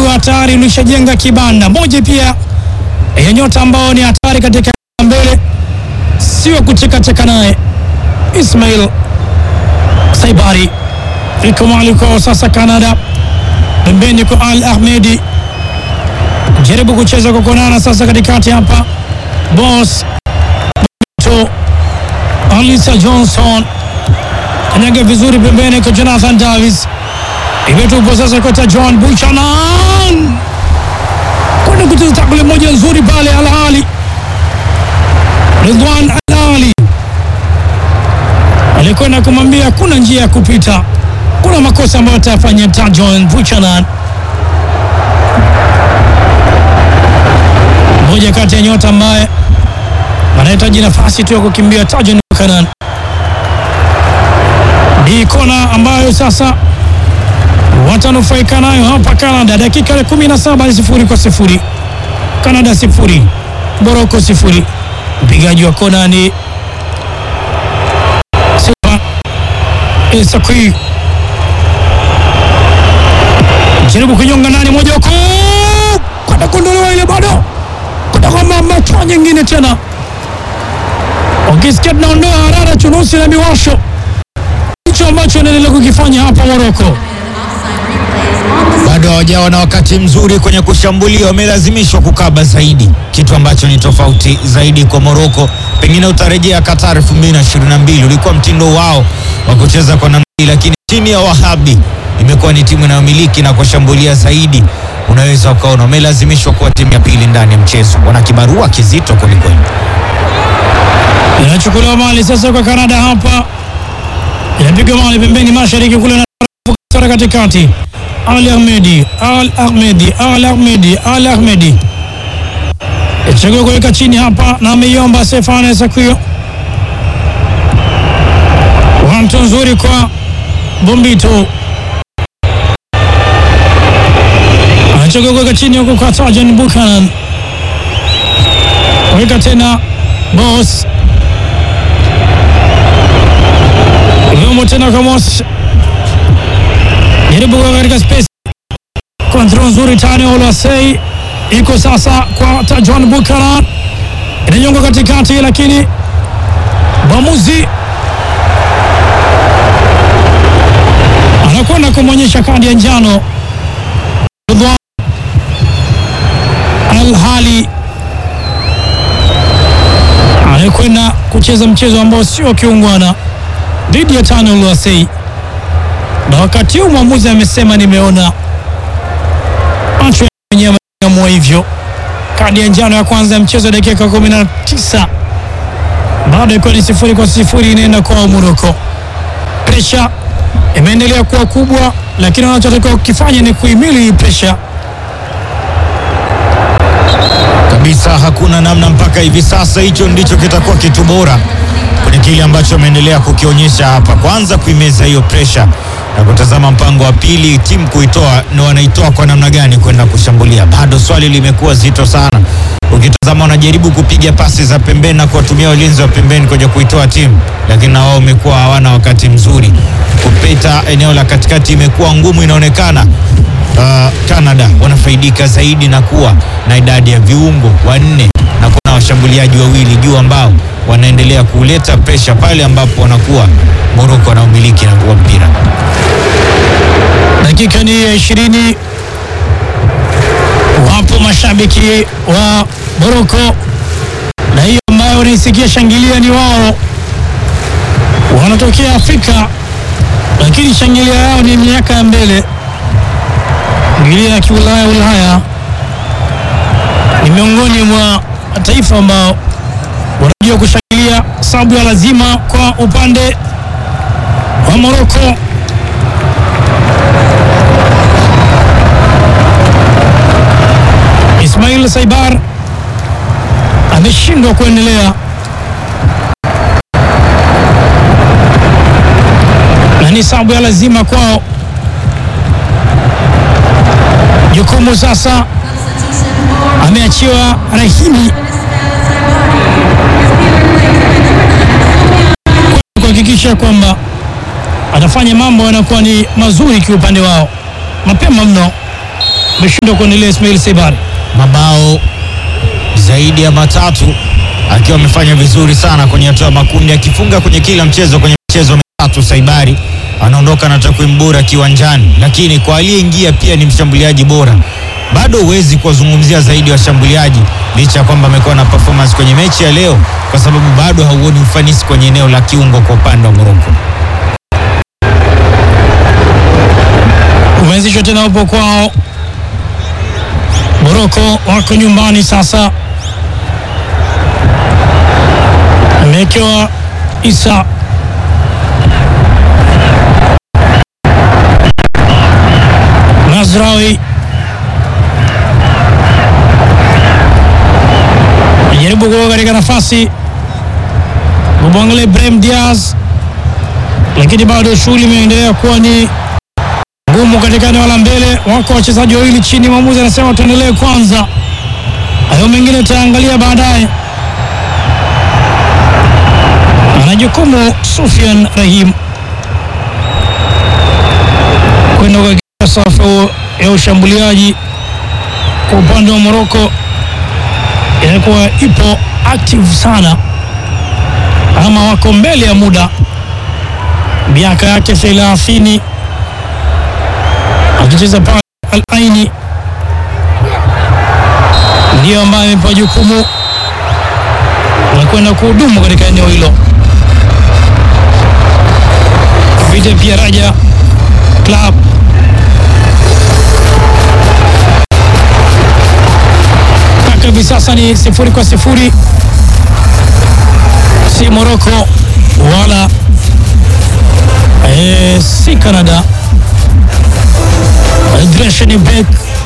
ukiwa tayari ulishajenga kibanda moja pia ya nyota ambao ni hatari katika mbele, sio kuchekacheka naye Ismail Saibari iko mali kwa sasa Canada, pembeni kwa Al Ahmedi, jaribu kucheza kwa konana sasa katikati hapa, Boss to Alisa Johnson kanyaga vizuri pembeni kwa Jonathan Davis, imetupo sasa kwa John Buchanan kwenda kucheza takule moja nzuri pale. Al Ahly Ridwan Al Ahly alikwenda kumwambia hakuna njia ya kupita, kuna makosa ambayo atafanya Tajon Buchanan, mmoja kati ya nyota ambaye anahitaji nafasi tu ya kukimbia. Tajon Buchanan ni kona ambayo sasa watanufaika nayo hapa Canada. Dakika ya 17 ni sifuri kwa sifuri, Canada sifuri, Morocco sifuri. Mpigaji wa kona ni Esakui jaribu kunyonga ndani moja huko kwenda kuondolewa ile, bado kutoka matua nyingine tena, ukisikia tunaondoa harara chunusi na miwasho, hicho ambacho anaendelea kukifanya hapa Moroko. bado hawajawa na wakati mzuri kwenye kushambulia, wamelazimishwa kukaba zaidi, kitu ambacho ni tofauti zaidi kwa Moroko. Pengine utarejea Qatar 2022 ulikuwa mtindo wao wa kucheza kwa namna hii, lakini chini ya Wahabi imekuwa ni timu inayomiliki na kushambulia zaidi. Unaweza ukaona wamelazimishwa kuwa timu ya pili ndani ya mchezo, wana kibarua kizito kwelikweli. Inachukuliwa mali sasa kwa Canada hapa, inapiga mali pembeni mashariki kule na tara katikati. Al Ahmedi, Al Ahmedi, Al Ahmedi, Al Ahmedi chagua kuweka chini hapa na ameiomba Stefane Sakuyo. Wanto nzuri kwa Bombito anachagua kuweka chini huko kwa Tajan Buchanan, weka tena Boss Yomo tena kwa Moss, jaribu kwa katika space, kontrol nzuri tani Olasei iko sasa kwa Tajon Buchanan, inanyonga katikati, lakini mwamuzi anakwenda kumwonyesha kadi ya njano Ridwan Al Ahly anayekwenda kucheza mchezo ambao sio kiungwana dhidi ya Tano Luasei, na wakati huu mwamuzi amesema nimeona macho yenyewe yamua hivyo. Kadi ya njano ya kwanza ya mchezo dakika 19, bado ikiwa ni sifuri kwa sifuri, inaenda kwa Moroko. Presha imeendelea kuwa kubwa, lakini wanachotakiwa kukifanya ni kuhimili hii presha. kabisa hakuna namna mpaka hivi sasa. Hicho ndicho kitakuwa kitu bora kwenye kile ambacho ameendelea kukionyesha hapa, kwanza kuimeza hiyo presha na kutazama mpango wa pili, timu kuitoa na wanaitoa kwa namna gani kwenda kushambulia. Bado swali limekuwa zito sana. Ukitazama wanajaribu kupiga pasi za pembeni na kuwatumia walinzi wa pembeni kuja kuitoa timu, lakini na wao wamekuwa hawana wakati mzuri. Kupita eneo la katikati imekuwa ngumu, inaonekana uh, Canada wanafaidika zaidi na kuwa na idadi ya viungo wanne na kuwa na washambuliaji wawili juu ambao wanaendelea kuleta presha pale ambapo wanakuwa Morocco wanaumiliki na kuwa mpira. Dakika ni ya ishirini. Wapo mashabiki wa Moroko na hiyo ambayo wanaisikia shangilia ni wao, wanatokea Afrika, lakini shangilia yao ni miaka ya mbele, shangilia ya kiulaya Ulaya. Ni miongoni mwa mataifa ambao wanajua kushangilia, sababu ya lazima kwa upande wa Moroko. Ismail Saibar ameshindwa kuendelea na ni sababu ya lazima kwao. Jukumu sasa ameachiwa Rahimi kuhakikisha kwamba anafanya mambo yanakuwa ni mazuri kiupande wao mapema mno. ameshindwa kuendelea. Ismail Sebari mabao zaidi ya matatu akiwa amefanya vizuri sana kwenye hatua ya makundi akifunga kwenye kila mchezo kwenye michezo mitatu. Saibari anaondoka na takwimu bora kiwanjani, lakini kwa aliyeingia pia ni mshambuliaji bora. Bado huwezi kuwazungumzia zaidi washambuliaji licha ya kwamba amekuwa na performance kwenye mechi ya leo, kwa sababu bado hauoni ufanisi kwenye eneo la kiungo kwa upande wa Moroko. umeanzishwa tena upo kwao. Moroko wako nyumbani sasa, amewekewa Isa Nazrawi ajaribu kuwa katika nafasi kumwangalia Ibrahim Diaz, lakini bado shughuli imeendelea kuwa ni ngumu katika eneo la mbele. Wako wachezaji wawili chini, mwamuzi anasema tuendelee kwanza, hayo mengine tutaangalia baadaye. Ana jukumu Sufian Rahim kwenda kwa safu ya ushambuliaji kwa upande wa Moroko, inakuwa ipo active sana, ama wako mbele ya muda, miaka yake thelathini akicheza pale Al Aini ndiyo ambaye amepewa jukumu la kwenda kuhudumu katika eneo hilo. Vita pia Raja Club mpaka hivi sasa ni sifuri kwa sifuri, si Morocco wala eh, si Canada. Dreshen Beck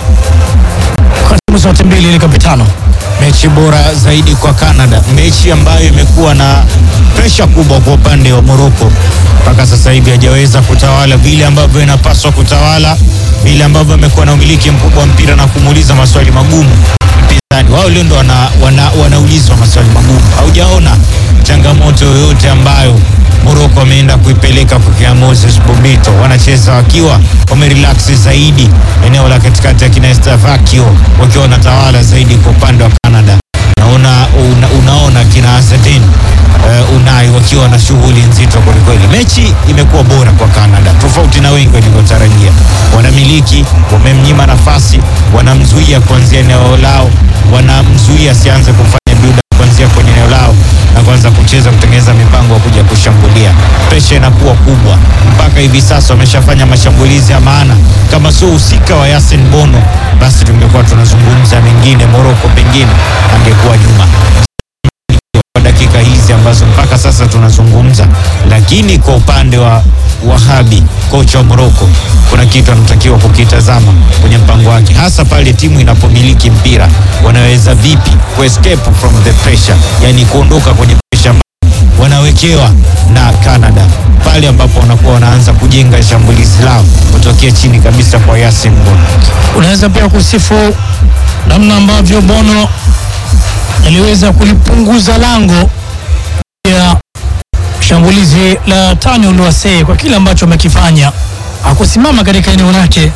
kwa timu zote mbili ni kapitano. mechi bora zaidi kwa Canada, mechi ambayo imekuwa na presha kubwa kwa upande wa Morocco. Mpaka sasa hivi hajaweza kutawala vile ambavyo inapaswa kutawala, vile ambavyo amekuwa na umiliki mkubwa wa mpira na kumuuliza maswali magumu mpinzani wao. Leo ndo wana, wana, wanaulizwa maswali magumu. Haujaona changamoto yoyote ambayo Morocco ameenda kuipeleka kwa kina Moses Bobito, wanacheza wakiwa wamerelax zaidi eneo la katikati ya kina Estavakio wakiwa wanatawala zaidi kwa upande wa Canada. Naona una, unaona kina Azedin uh, Unai wakiwa na shughuli nzito kwelikweli. Mechi imekuwa bora kwa Canada tofauti na wengi walivyotarajia. Wanamiliki, wamemnyima nafasi, wanamzuia kuanzia eneo lao, wanamzuia asianze kufanya build up kuanzia kwenye eneo lao na kuanza kucheza kutengeneza mipango ya kuja kushambulia. Presha inakuwa kubwa, mpaka hivi sasa wameshafanya mashambulizi ya maana. Kama sio uhusika wa Yasin Bono, basi tungekuwa tunazungumza mengine. Moroko pengine angekuwa nyuma kwa dakika hizi ambazo mpaka sasa tunazungumza, lakini kwa upande wa Wahabi, kocha wa Moroko, kuna kitu anatakiwa kukitazama kwenye mpango wake, hasa pale timu inapomiliki mpira, wanaweza vipi ku escape from the pressure, yani kuondoka kwenye pressure wanawekewa na Canada pale ambapo wanakuwa wanaanza kujenga shambulizi lao kutokea chini kabisa kwa Yasin Bono. Unaweza pia kusifu namna ambavyo Bono aliweza kulipunguza lango ya shambulizi la Tani Oluwase kwa kile ambacho amekifanya, hakusimama katika eneo lake.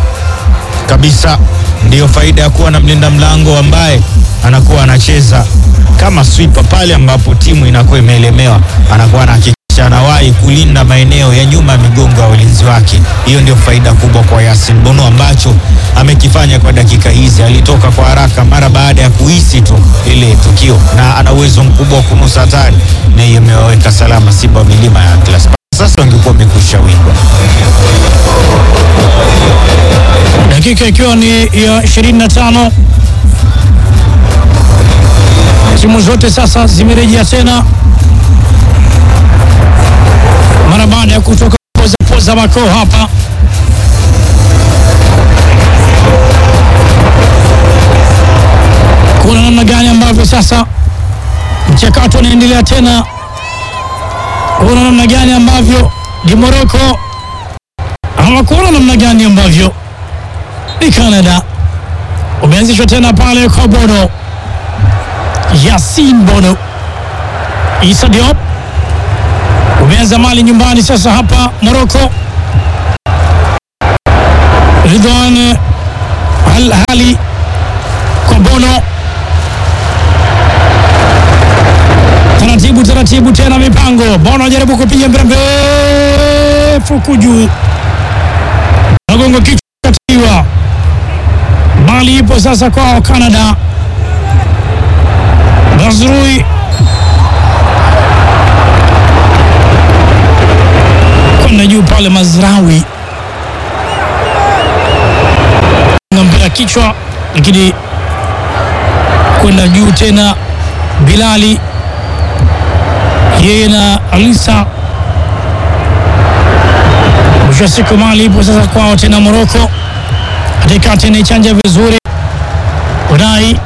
kabisa. Ndiyo faida ya kuwa na mlinda mlango ambaye anakuwa anacheza kama sweeper pale ambapo timu inakuwa imeelemewa, anakuwa anahakikisha anawahi kulinda maeneo ya nyuma ya migongo ya walinzi wake. Hiyo ndio faida kubwa kwa Yasin Bono ambacho amekifanya kwa dakika hizi. Alitoka kwa haraka mara baada ya kuhisi tu ile tukio, na ana uwezo mkubwa wa kunusa hatari, na hiyo imewaweka salama Simba wa milima ya Atlas. Sasa wangekuwa wamekusha windwa. dakika ikiwa ni ya 25 timu zote sasa zimerejea tena mara baada ya kutoka poza poza makoo hapa kuna namna gani ambavyo sasa mchakato unaendelea tena kuna namna gani ambavyo ni Morocco ama kuna namna gani ambavyo ni Canada umeanzishwa tena pale kwa Bono, Yasin Bono, Issa Diop umeanza mali nyumbani sasa hapa Morocco. Ridwan Al Ahly kwa Bono, taratibu taratibu, tena mipango. Bono ajaribu kupiga mpira mrefu kujuu, nagongo kichwa katiwa, bali ipo sasa kwao Canada. Mazrui kwenda juu pale, Mazrawi na mpira kichwa, lakini kwenda juu tena. Bilali yeye na Alisa, mwisho wa siku mali ipo sasa kwao tena. Moroko katikati ni chanja vizuri, Unai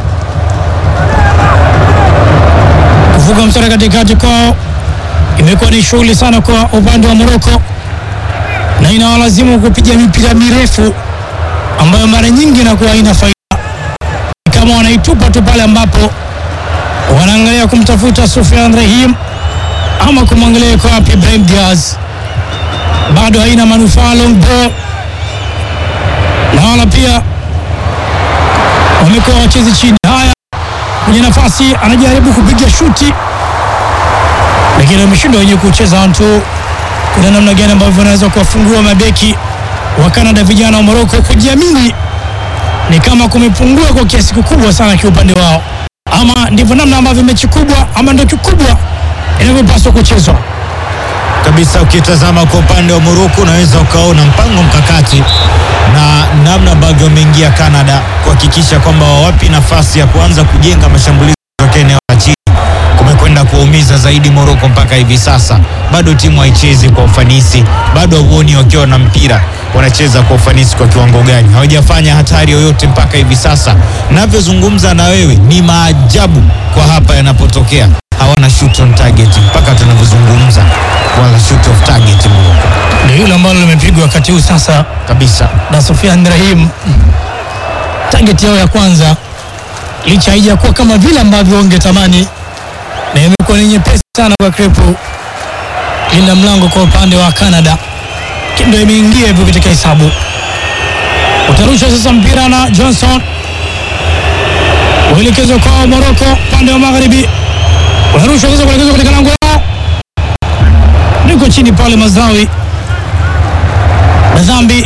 kuvuka mstari katikati kwao imekuwa ni shughuli sana kwa upande wa Moroko, na inawalazimu kupiga mipira mirefu ambayo mara nyingi inakuwa haina faida, kama wanaitupa tu pale ambapo wanaangalia kumtafuta Sufyan Rahim ama kumwangalia kwa wapi Ibrahim Diaz, bado haina manufaa long ball, na wala pia wamekuwa wachezi chini. Haya, kwenye nafasi anajaribu kupiga shuti lakini wameshindwa wenyewe kucheza tu. Kuna namna gani ambavyo wanaweza kuwafungua mabeki wa Canada, vijana wa Morocco kujiamini ni kama kumepungua kwa kiasi kikubwa sana kiupande wao, ama ndivyo namna ambavyo mechi kubwa ama ndio kikubwa inavyopaswa kuchezwa kabisa. Ukitazama kwa upande wa Morocco unaweza ukaona mpango mkakati na namna ambavyo wameingia Canada kuhakikisha kwamba wawapi nafasi ya kuanza kujenga mashambulizi kutoka eneo la chini kumekwenda kuwaumiza zaidi Morocco mpaka hivi sasa. Bado timu haichezi kwa ufanisi, bado hauoni wakiwa na mpira wanacheza kwa ufanisi kwa kiwango gani. Hawajafanya hatari yoyote mpaka hivi sasa. Navyozungumza na wewe ni maajabu kwa hapa yanapotokea, hawana shoot on target mpaka tunavyozungumza, wala shoot off target Morocco ndio hilo ambalo limepigwa wakati huu sasa kabisa. na Sofian Rahim. Target yao ya kwanza licha haijakuwa kama vile ambavyo wangetamani, na imekuwa ni nyepesi sana kwa Krepo linda mlango kwa upande wa Canada, ndio imeingia hivyo katika hesabu. Utarusha sasa mpira na Johnson, uelekezwa kwa Morocco upande wa magharibi, unarusha sasa kuelekezwa katika lango lao, niko chini pale Mazawi Madhambi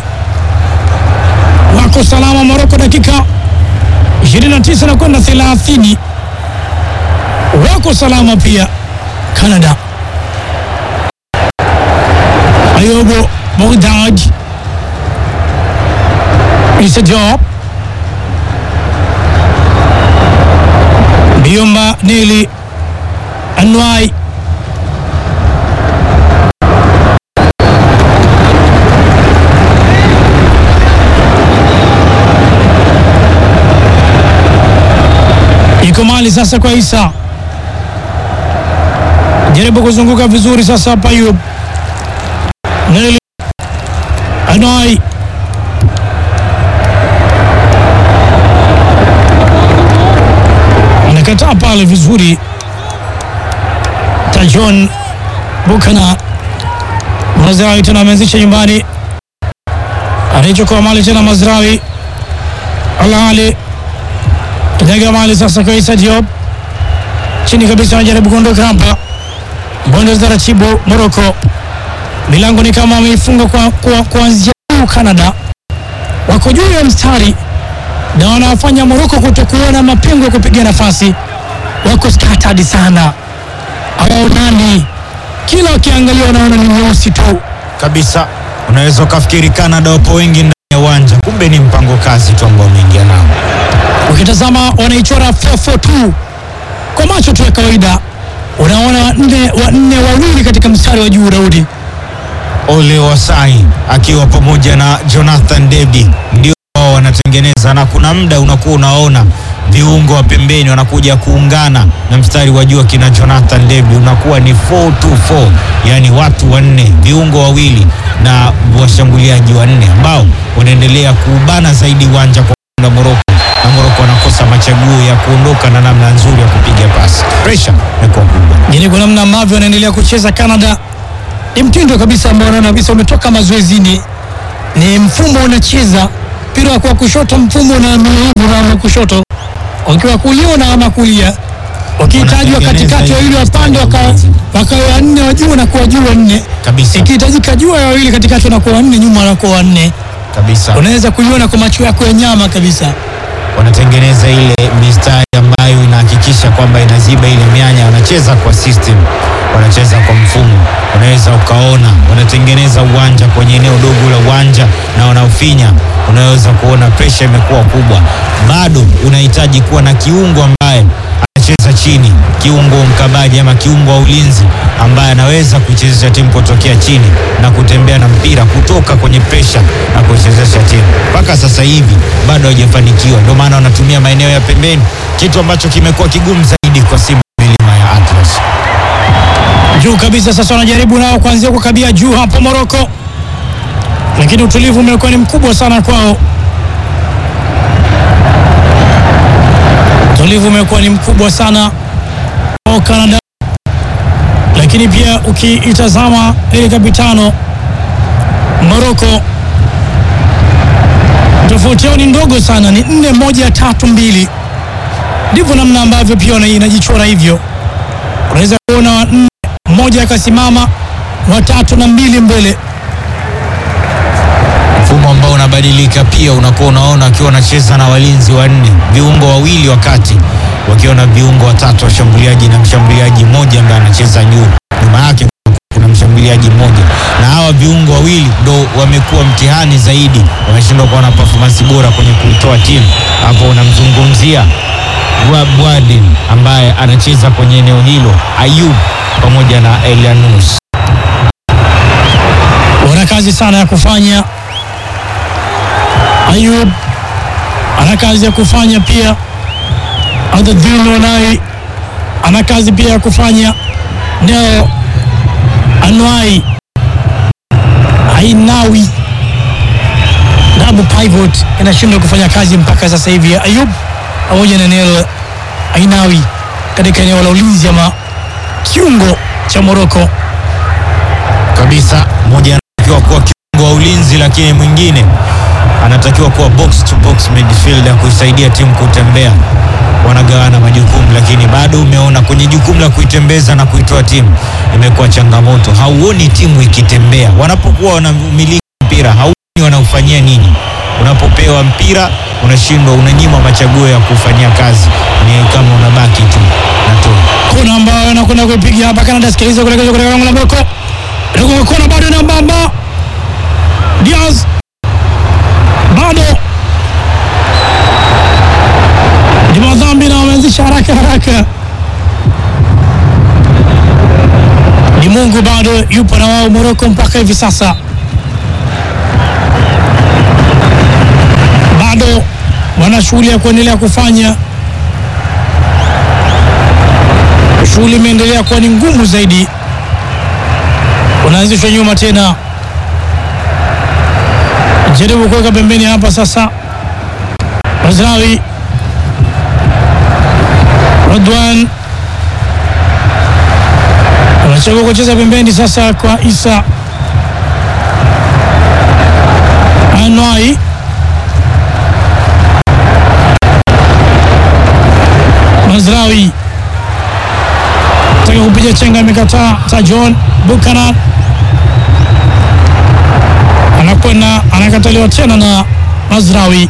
wako salama Moroko, dakika 29 na kwenda 30, wako salama pia Canada. Ayobo Bogdad Issa Diop Biomba Neli Anwai iko mali sasa kwa Isa, jaribu kuzunguka vizuri sasa hapa. Ayub Neli Anwai anakataa pale vizuri. Tajon Bukana Mazrawi tena ameanzisha nyumbani, anaichukua mali tena Mazrawi Alali Kinyaga mali sasa kwa Issa Diop chini kabisa, anajaribu kuondoka hapa. Bonde taratibu, Morocco milango ni kama wameifunga kwa, kwa, kuanzia juu. Canada wako juu ya mstari na wanawafanya Morocco kutokuona mapengo ya kupiga nafasi. Wako scattered sana, hawaonani, kila wakiangalia wanaona ni nyeusi tu. kabisa. Unaweza ukafikiri Canada wapo wengi ndani ya uwanja, kumbe ni mpango kazi tu ambao umeingia nao. Ukitazama wanaichora 442 kwa macho tu ya kawaida, unaona wanne wanne wawili katika mstari wa juu. Daudi Ole Wasai akiwa pamoja na Jonathan David ndio wao wanatengeneza, na kuna muda unakuwa unaona viungo wa pembeni wanakuja kuungana na mstari wa juu kina Jonathan David, unakuwa ni 424 yani watu wanne, viungo wawili na washambuliaji wanne ambao wanaendelea kuubana zaidi uwanja kwa upande wa Morocco, na Morocco wanakosa machaguo ya kuondoka na namna nzuri ya kupiga pasi. Pressure imekuwa kubwa. yani, kwa namna ambavyo wanaendelea kucheza Canada ni mtindo kabisa ambao unaona kabisa umetoka mazoezini, ni mfumo unacheza mpira wa kwa kushoto mfumo na na kushoto, wakiwa kulia na ama kulia, wakihitajwa Wanatengeneza katikati ile wawili wapande mstari wa ulinzi. wakawa wanne wa juu na kuwa juu wanne, kabisa ikihitajika juu ya wawili katikati wanakuwa wanne, nyuma wanakuwa wanne. kabisa, Unaweza kuiona kwa macho yako ya nyama kabisa. wanatengeneza ile mistari ambayo inahakikisha kwamba inaziba ile mianya. Wanacheza kwa system, wanacheza kwa mfumo, unaweza ukaona wanatengeneza uwanja kwenye eneo dogo la uwanja na wanaofinya, unaweza kuona presha imekuwa kubwa. Bado unahitaji kuwa na kiungo ambaye anacheza chini, kiungo mkabaji ama kiungo wa ulinzi ambaye anaweza kuichezesha timu kutokea chini na kutembea na mpira kutoka kwenye presha na kuichezesha timu. Mpaka sasa hivi bado hawajafanikiwa, ndio maana wanatumia maeneo ya pembeni, kitu ambacho kimekuwa kigumu zaidi kwa Simba milima ya Atlas. juu kabisa. Sasa wanajaribu nao kuanzia kukabia juu hapo Moroko, lakini utulivu umekuwa ni mkubwa sana kwao. Utulivu umekuwa ni mkubwa sana kwao Canada, lakini pia ukiitazama ile kapitano Moroko, tofauti yao ni ndogo sana, ni nne moja tatu mbili. Ndivyo namna ambavyo pia wana- inajichora hivyo, unaweza kuona wa nne mmoja akasimama watatu na mbili mbele. Mfumo ambao unabadilika pia, unakuwa unaona wakiwa wanacheza na walinzi wanne, viungo wawili wakati wakiwa na viungo watatu, washambuliaji na mshambuliaji mmoja ambaye anacheza juu, nyuma yake kuna mshambuliaji mmoja, na hawa viungo wawili ndo wamekuwa mtihani zaidi, wameshindwa kuwa na performance bora kwenye kuitoa timu. Hapo unamzungumzia Bwadin ambaye anacheza kwenye eneo hilo, Ayub pamoja na Elianus. Wana kazi sana ya kufanya. Ayub ana kazi ya kufanya pia. Adadhin Onai ana kazi pia ya kufanya. Neo Anwai Ainawi double pivot inashindwa kufanya kazi mpaka sasa hivi. Ayub pamoja na Neo Ainawi katika eneo la ulinzi ama kiungo cha Moroko. kabisa. Mmoja anatakiwa kuwa kiungo wa ulinzi, lakini mwingine anatakiwa kuwa box to box midfielder kuisaidia timu kutembea. Wanagawana majukumu, lakini bado umeona kwenye jukumu la kuitembeza na kuitoa timu imekuwa changamoto. Hauoni timu ikitembea wanapokuwa wanamiliki mpira, hauoni wanaufanyia nini. Unapopewa mpira unashindwa, unanyima machaguo ya kufanyia kazi, ni kama unabaki tu na tu kona ambayo anakwenda kuipiga hapa Canada. Sikiliza kuelekezwa katika lango la Morocco, ndio kona bado na mbamba Diaz bado ni madhambi na wameanzisha haraka haraka. Ni Mungu bado yupo na wao Morocco mpaka hivi sasa, bado wana shughuli ya kuendelea kufanya shughuli imeendelea kuwa ni ngumu zaidi. Unaanzishwa nyuma tena, jaribu kuweka pembeni hapa sasa. Mazrawi Radwan anachagua kucheza pembeni sasa kwa Isa Anwai Mazrawi taka kupiga chenga imekataa. Tajon Buchanan anakwenda anakataliwa tena na Mazrawi.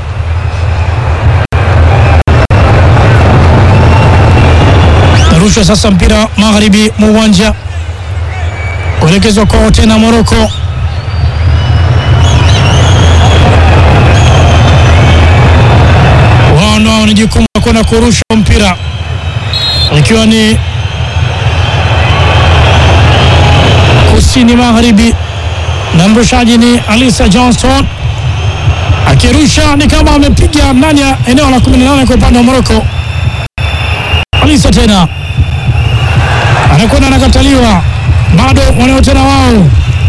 Narushwa sasa mpira magharibi mwa uwanja kuelekezwa kwao tena Moroko. Wao ndio wana jukumu la kwenda kurusha mpira ikiwa ni kusini magharibi, na mrushaji ni Alisa Johnston akirusha ni kama amepiga ndani ya eneo la 18 kwa upande wa Moroko. Alisa tena anakwenda anakataliwa, bado wanao tena wao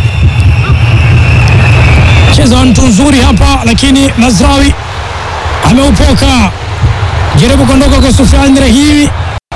cheza mtu nzuri hapa, lakini Mazrawi ameupoka, jaribu kuondoka kwa Sufiani Rahimi,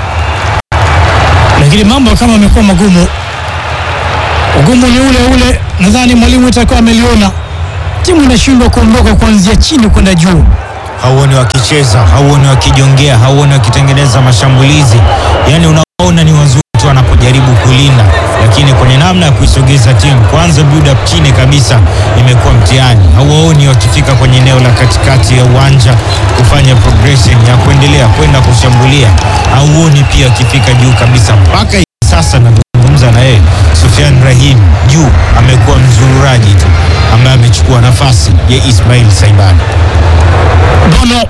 lakini mambo kama amekuwa magumu. Ugumu ni ule ule, nadhani mwalimu itakuwa ameliona timu inashindwa kuondoka kuanzia chini kwenda juu. hauoni wakicheza, hauoni wakijongea, hauoni wakitengeneza mashambulizi. Yani unaona ni wazuri tu wanapojaribu kulinda, lakini kwenye namna ya kuisogeza timu kwanza, build up chini kabisa imekuwa mtihani. Hauwaoni wakifika kwenye eneo la katikati ya uwanja kufanya progression ya kuendelea kwenda kushambulia, hauoni pia wakifika juu kabisa. Mpaka hivi sasa nazungumza na yeye, Sufyan Rahim juu amekuwa mzururaji tu ambaye amechukua nafasi ya Ismail Saibani. Bono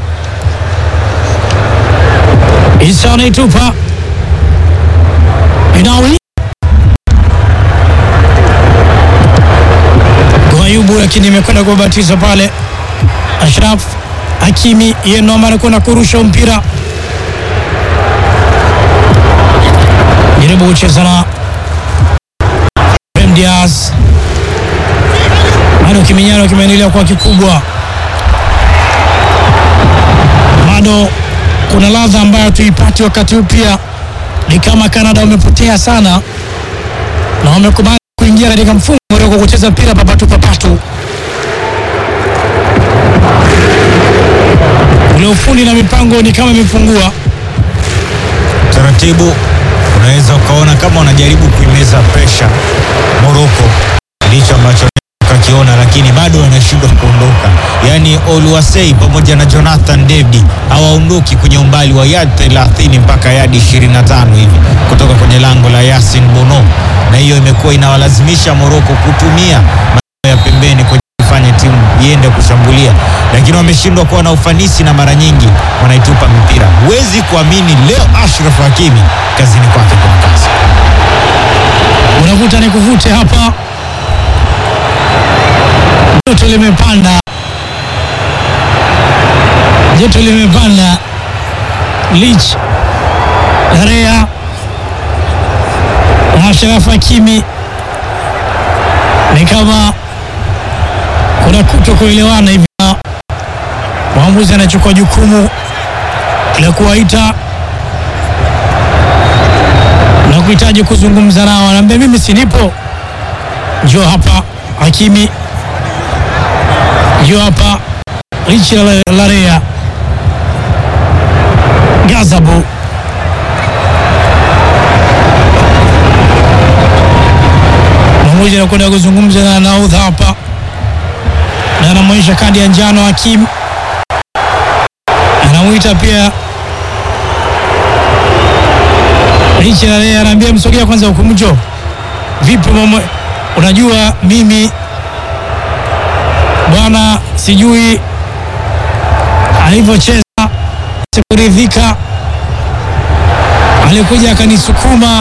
Isa anaitupa Inawi Ayubu, lakini imekwenda kubatiza pale. Ashraf Hakimi yeye ndo ambaye anakwenda kurusha mpira, jaribu kucheza na Brahim Diaz, bado kiminyano kimeendelea kuwa kikubwa bado kuna ladha ambayo tuipati wakati huu. Pia ni kama Canada wamepotea sana na wamekubali kuingia katika mfumo wa kucheza mpira papatu papatu, ule ufundi na mipango ni kama imepungua. taratibu unaweza ukaona kama wanajaribu kuimeza presha Morocco, ndicho ambacho kakiona, lakini bado wanashindwa kuondoka. Yaani Oluwasei pamoja na Jonathan David hawaondoki kwenye umbali wa yard 30 mpaka yadi 25 hivi kutoka kwenye lango la Yasin Bono, na hiyo imekuwa inawalazimisha Morocco kutumia maeneo ya pembeni kwenye kufanya timu iende kushambulia, lakini wameshindwa kuwa na ufanisi na mara nyingi wanaitupa mipira. Huwezi kuamini leo Ashraf Hakimi kazini kwake kuna kazi. Unavuta ni kuvute hapa, joto limepanda, joto limepanda. Lich Larea na Ashraf Hakimi ni kama kuna kuto kuelewana hivi, na mwamuzi anachukua jukumu la kuwaita na kuhitaji kuzungumza nao, anaambia mimi sinipo, njoo hapa Hakimi, njoo hapa Richi Larea Gazabu mwamuzi anakwenda kuzungumza na naudha hapa na anamwonyesha kadi ya njano Hakim, anamwita pia Richi Larea, anaambia msogea kwanza huku, mjo vipi mama, unajua mimi bwana, sijui alivyocheza sikuridhika, alikuja akanisukuma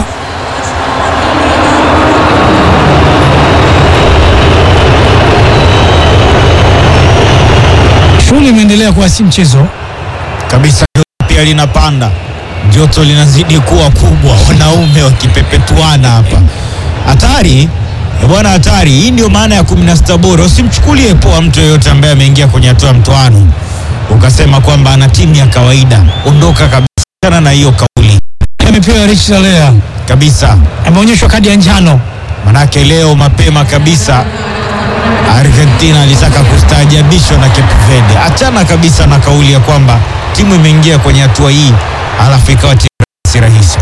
shughuli imeendelea kuwa si mchezo kabisa. Joto pia linapanda, joto linazidi kuwa kubwa, wanaume wakipepetuana hapa. Hatari eh bwana, hatari hii. Ndio maana ya kumi na sita bora. Usimchukulie poa mtu yeyote ambaye ameingia kwenye hatua ya mtoano ukasema kwamba ana timu ya kawaida. Ondoka kabisa na hiyo kauli amepewa Richi Larea, kabisa, ameonyeshwa kadi ya njano. manake leo mapema kabisa Argentina alitaka kustaajabishwa na Cape Verde. Achana kabisa na kauli ya kwamba timu imeingia kwenye hatua hii alafu ikawa timu si rahisi.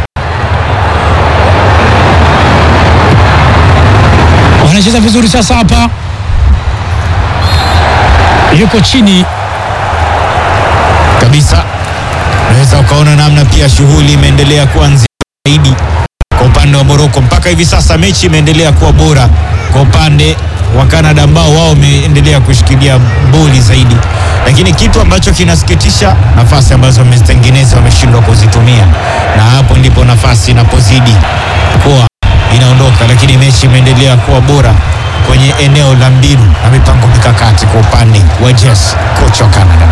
wanacheza vizuri sasa. Hapa yuko chini kabisa. Unaweza ukaona namna pia shughuli imeendelea kuwa nzito zaidi kwa upande wa Morocco. Mpaka hivi sasa mechi imeendelea kuwa bora kwa upande wa Canada ambao wao wameendelea kushikilia boli zaidi, lakini kitu ambacho kinasikitisha, nafasi ambazo wamezitengeneza wameshindwa kuzitumia, na hapo ndipo nafasi inapozidi kuwa inaondoka, lakini mechi imeendelea kuwa bora kwenye eneo la mbinu na mipango mikakati kwa upande wa Jess, kocha wa Canada.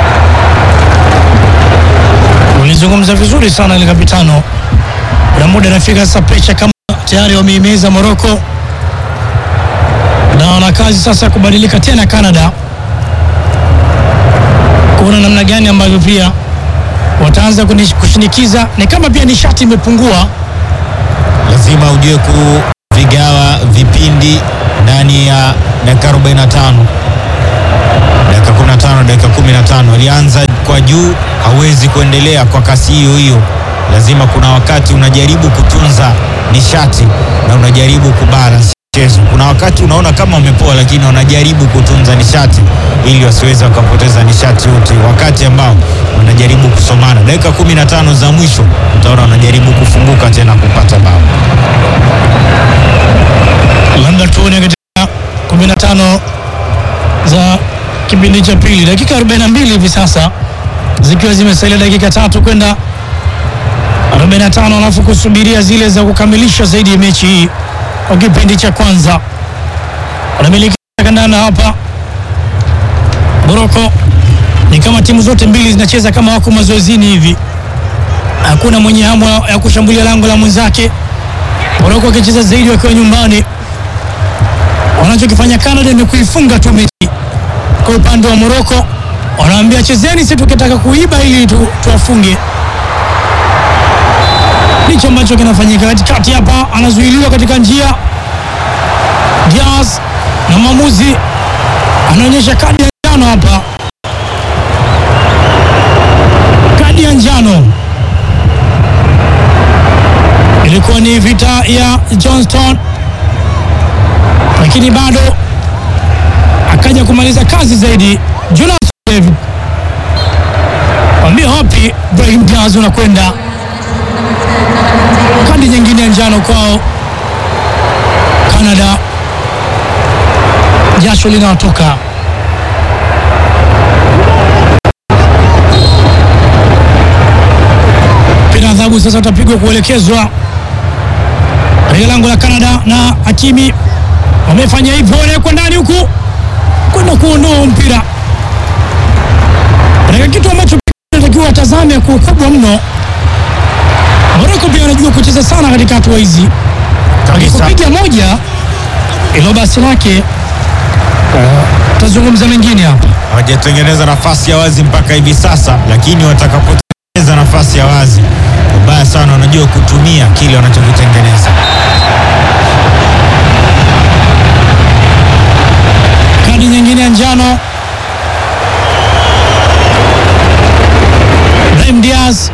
ulizungumza vizuri sana ile kapitano. Kuna muda nafika sasa, presha kama tayari wameimeza Morocco na wana kazi sasa ya kubadilika tena Canada, kuona namna gani ambavyo pia wataanza kunish- kushinikiza. Ni kama pia nishati imepungua lazima ujue vigawa vipindi ndani ya dakika 45 dakika 15 dakika 15. Alianza kwa juu, hawezi kuendelea kwa kasi hiyo hiyo. Lazima kuna wakati unajaribu kutunza nishati na unajaribu kubalance mchezo. Kuna wakati unaona kama wamepoa, lakini wanajaribu kutunza nishati ili wasiweze wakapoteza nishati yote, wakati ambao wanajaribu kusomana. Dakika 15 za mwisho utaona wanajaribu kufunguka tena kupata bao. labda tuone katika 15 za kipindi cha pili, dakika 42 hivi sasa zikiwa zimesalia dakika tatu kwenda 45, alafu kusubiria zile za kukamilisha zaidi ya mechi hii kwa kipindi cha kwanza. Wanamiliki kandanda hapa Moroko, ni kama timu zote mbili zinacheza kama wako mazoezini hivi, hakuna mwenye hamu ya kushambulia lango la mwenzake. Moroko wakicheza zaidi wakiwa nyumbani wanachokifanya Canada ni kuifunga tu mechi. Kwa upande wa Morocco wanaambia chezeni, sisi tukitaka kuiba ili tu, tuwafunge. Ndicho ambacho kinafanyika katikati hapa, anazuiliwa katika njia Diaz, na mwamuzi anaonyesha kadi ya njano hapa, kadi ya njano. Ilikuwa ni vita ya Johnston lakini bado akaja kumaliza kazi zaidi. Jonas David wambia wapi, Brahim Diaz unakwenda. Kadi nyingine ya njano kwao Canada, jasho linawatoka. Mpira adhabu sasa utapigwa kuelekezwa katika lango la Canada na Hakimi wamefanya hivyo, wanawekwa ndani huku kwenda kuondoa mpira katika kitu ambacho natakiwa watazame kwa ukubwa mno. Moroko pia wanajua kucheza sana katika hatua hizi, Kabisa. akikupiga moja ilo basi lake. Tazungumza mengine hapa. hawajatengeneza nafasi ya wazi mpaka hivi sasa, lakini watakapotengeneza nafasi ya wazi, wabaya sana wanajua kutumia kile wanachokitengeneza. Kadi nyingine ya njano Brahim Diaz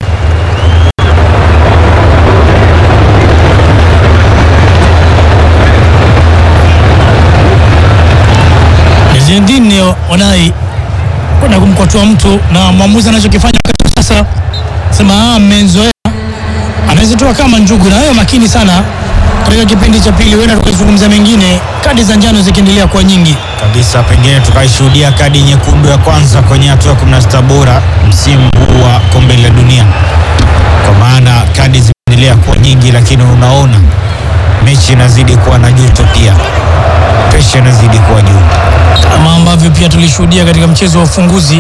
Zinedine Onai kwenda kumkwatua mtu na mwamuzi anachokifanya wakati sasa sema ah, mmenzoea, anaweza kama njugu, na wewe makini sana katika kipindi cha pili, huenda tukazungumza mengine, kadi za njano zikiendelea kuwa nyingi. kabisa pengine tukaishuhudia kadi nyekundu ya kwanza kwenye hatua ya 16 bora msimu huu wa kombe la dunia, kwa maana kadi zimeendelea kuwa nyingi, lakini unaona mechi inazidi kuwa na joto, pia presha inazidi kuwa juu. kama ambavyo pia tulishuhudia katika mchezo wa ufunguzi,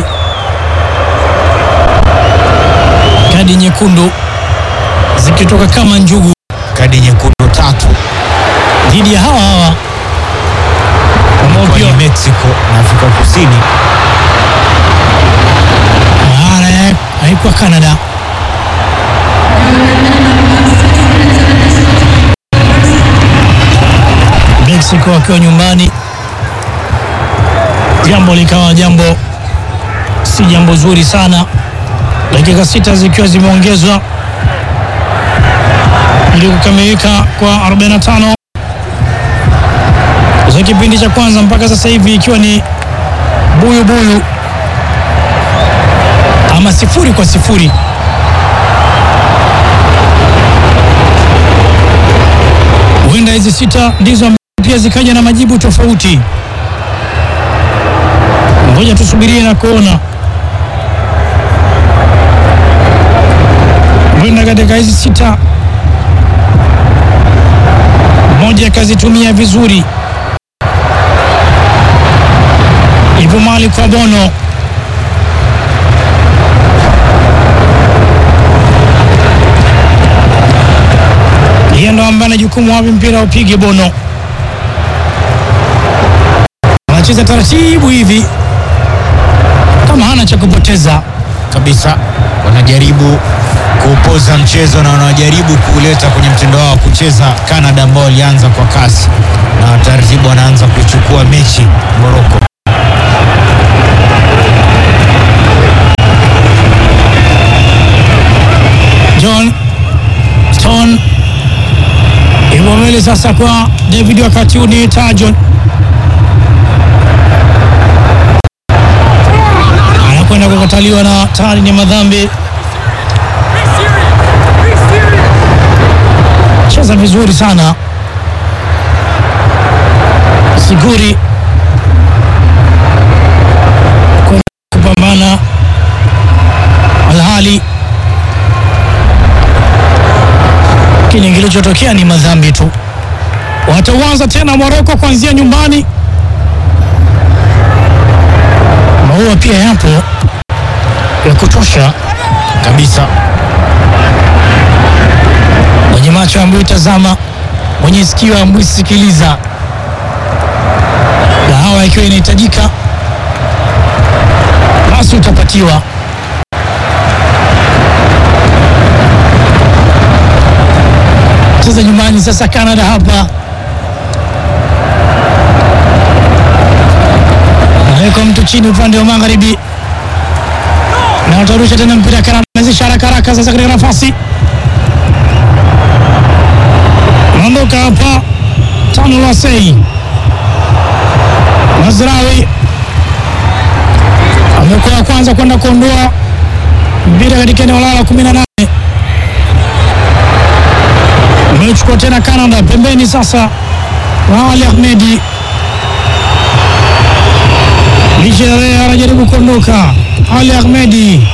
kadi nyekundu zikitoka kama njugu Kadi nyekundu tatu dhidi ya hawa hawa ambao kwa pia Mexico na Afrika Kusini. maana ya- haikuwa Canada. Mexico wakiwa nyumbani, jambo likawa jambo si jambo zuri sana. Dakika sita zikiwa zimeongezwa ili kukamilika kwa 45 za kipindi cha kwanza mpaka sasa hivi ikiwa ni buyu buyu ama sifuri kwa sifuri. Huenda hizi sita ndizo ambazo pia zikaja na majibu tofauti. Ngoja tusubirie na kuona, huenda katika hizi sita mmoja akazitumia vizuri. Ipo mali kwa Bono yeye ndo ambaye ana jukumu wapi mpira upige. Bono anacheza taratibu hivi kama hana cha kupoteza. kabisa wanajaribu kuupoza mchezo na wanajaribu kuuleta kwenye mtindo wao wa kucheza Canada, ambao walianza kwa kasi na taratibu wanaanza kuichukua mechi Morocco. John Stone ipo mbele sasa kwa David, wakati huu ni Tajon anakwenda kukataliwa na tayari ni madhambi. Cheza vizuri sana Siguri kwenda kupambana alhali lakini kilichotokea ni madhambi tu. Watauanza tena Moroko kuanzia nyumbani. Maua pia yapo ya kutosha Kabisa mwenye macho ambayo tazama, mwenye sikio ambayo sikiliza. Dawa ikiwa inahitajika, basi utapatiwa. Cheza nyumbani sasa, Canada hapa naweka mtu chini upande wa magharibi na watarusha tena mpira. Canada anazisha haraka haraka sasa katika nafasi Anaondoka hapa tano la sei Mazrawi amekuwa wa kwanza kwenda kuondoa mpira katika eneo lao la kumi na nane. Amechukua tena Canada pembeni sasa na Ali Ahmedi Lichere anajaribu kuondoka. Ali Ahmedi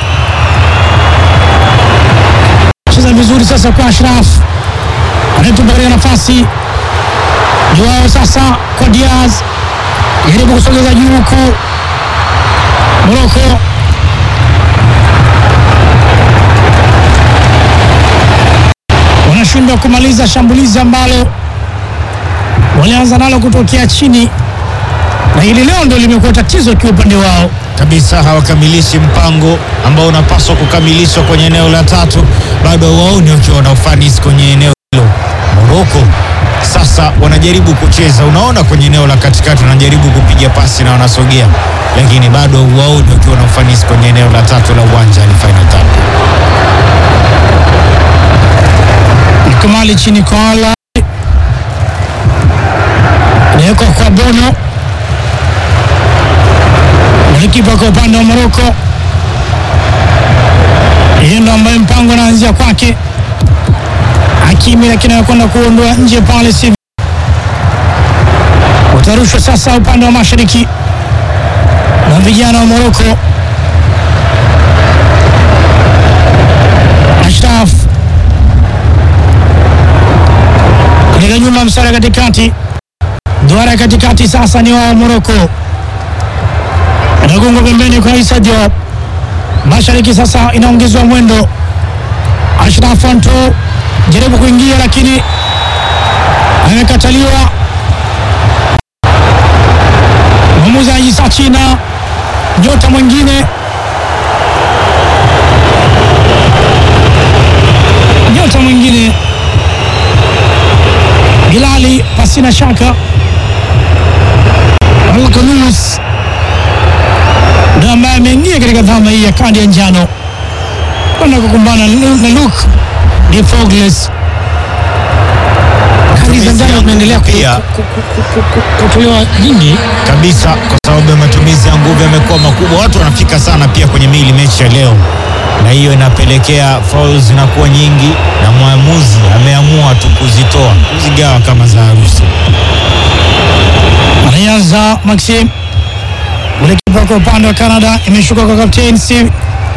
cheza vizuri sasa kwa Ashraf anayetupa katika nafasi Joao sasa kwa Diaz, jaribu kusogeza juu huku Moroko wanashindwa kumaliza shambulizi ambalo walianza nalo kutokea chini, na hili leo ndio limekuwa tatizo kwa upande wao. kabisa, hawakamilishi mpango ambao unapaswa kukamilishwa kwenye eneo la tatu, bado waoni wakiwa na ufanisi kwenye eneo hilo. Moroko sasa wanajaribu kucheza, unaona kwenye eneo la katikati wanajaribu kupiga pasi na wanasogea, lakini bado waoni wakiwa na ufanisi kwenye eneo la tatu la uwanja Al Final Tap. Mkamali chini kwa ala nawekwa kwa Bono, golikipa kwa upande wa Moroko. Yeye ndo ambaye mpango anaanzia kwake Hakimi, lakini anakwenda kuondoa nje pale, sivyo utarushwa sasa upande wa mashariki na vijana wa Moroko. Ashraf katika nyuma msara katikati, duara katikati sasa ni wa Moroko, anagonga pembeni kwa Isa Diop. Mashariki sasa inaongezwa mwendo. Ashraf Anto jaribu kuingia, lakini amekataliwa. Mwamuzi anajisaa China, nyota mwingine nyota mwingine Bilali pasina shaka Alkanus ndo ambaye ameingia katika dhama hii ya kadi ya njano kwenda kukumbana na Luke de Fogles. Kadi za njano zinaendelea ku- Pia. ku- ku- ku- ku- ku- kutolewa nyingi. kabisa kwa sababu ya matumizi ya nguvu yamekuwa makubwa. Watu wanafika sana pia kwenye mili mechi ya leo, na hiyo inapelekea fouls zinakuwa nyingi, na mwamuzi ameamua tu kuzitoa kuzigawa kama za harusi. Anaanza Maxim, golikipa kwa upande wa Canada, imeshuka kwa kapteni Steve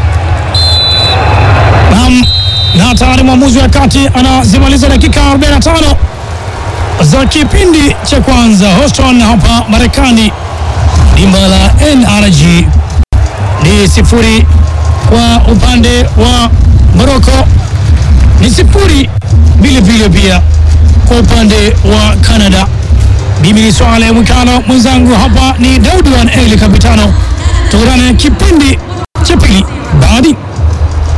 Naam, na tayari mwamuzi wa kati anazimaliza dakika 45 za kipindi cha kwanza. Houston hapa Marekani, dimba la NRG ni sifuri kwa upande wa Morocco, ni sifuri vile vile pia kwa upande wa Canada. Mimi ni Swale Mwikano, mwenzangu hapa ni Daudi Wan Eli Kapitano. Tukutane kipindi cha pili baadi